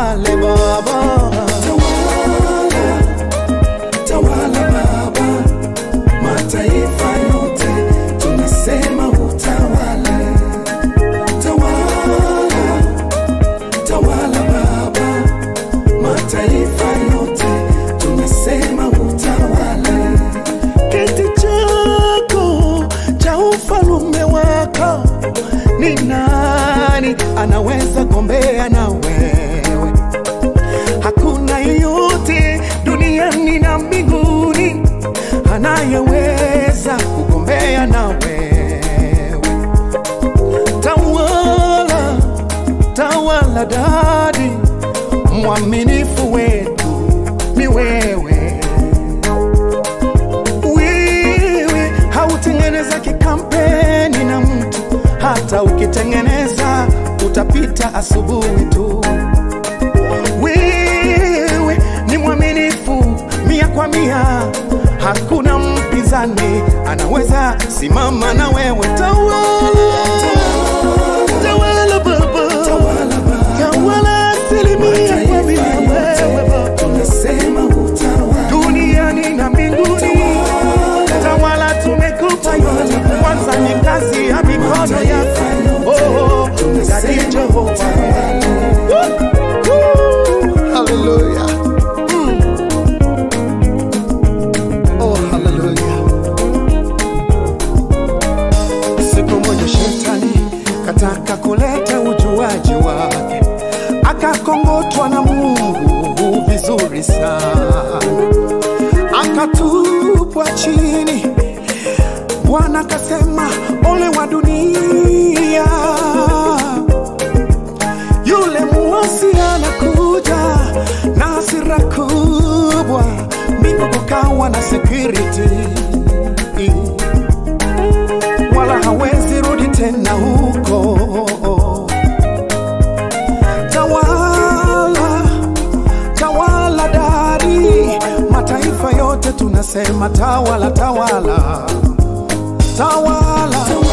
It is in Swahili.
utawale Baba, Tawala, tawala Baba, mataifa yote tunasema utawale. Tawala, tawala Baba, mataifa yote tunasema utawale. kiti chako cha ufalume wako, ni nani anaweza gombea na wewe? Hakuna yeyote duniani na mbinguni anayeweza kugombea na wewe. Tawala, tawala dadi, mwaminifu wetu ni wewe. Wewe hautengeneza kikampeni na mtu, hata ukitengeneza utapita asubuhi tu. Wewe ni mwaminifu mia kwa mia, hakuna mpinzani anaweza simama na wewe. Tawala, tawala Baba, Tawala Baba, tawala asilimia kwa mia mataifa wewe yote Baba tunasema utawale. duniani na mbinguni. Tawala tumekupa yote, kwanza ni kazi ya mikono yako. Oh, Daddy Jehova. Hallelujah. Mm. Oh, hallelujah. Siku moja shetani kataka kuleta ujuaji wake, akakongotwa na Mungu vizuri sana akatupwa chini. Bwana akasema, ole wa dunia, yule muasi anakuja na hasira kubwa, mbingu kukawa na security, wala hawezi rudi tena huko. Tawala tawala dari, mataifa yote tunasema tawala, tawala, tawala,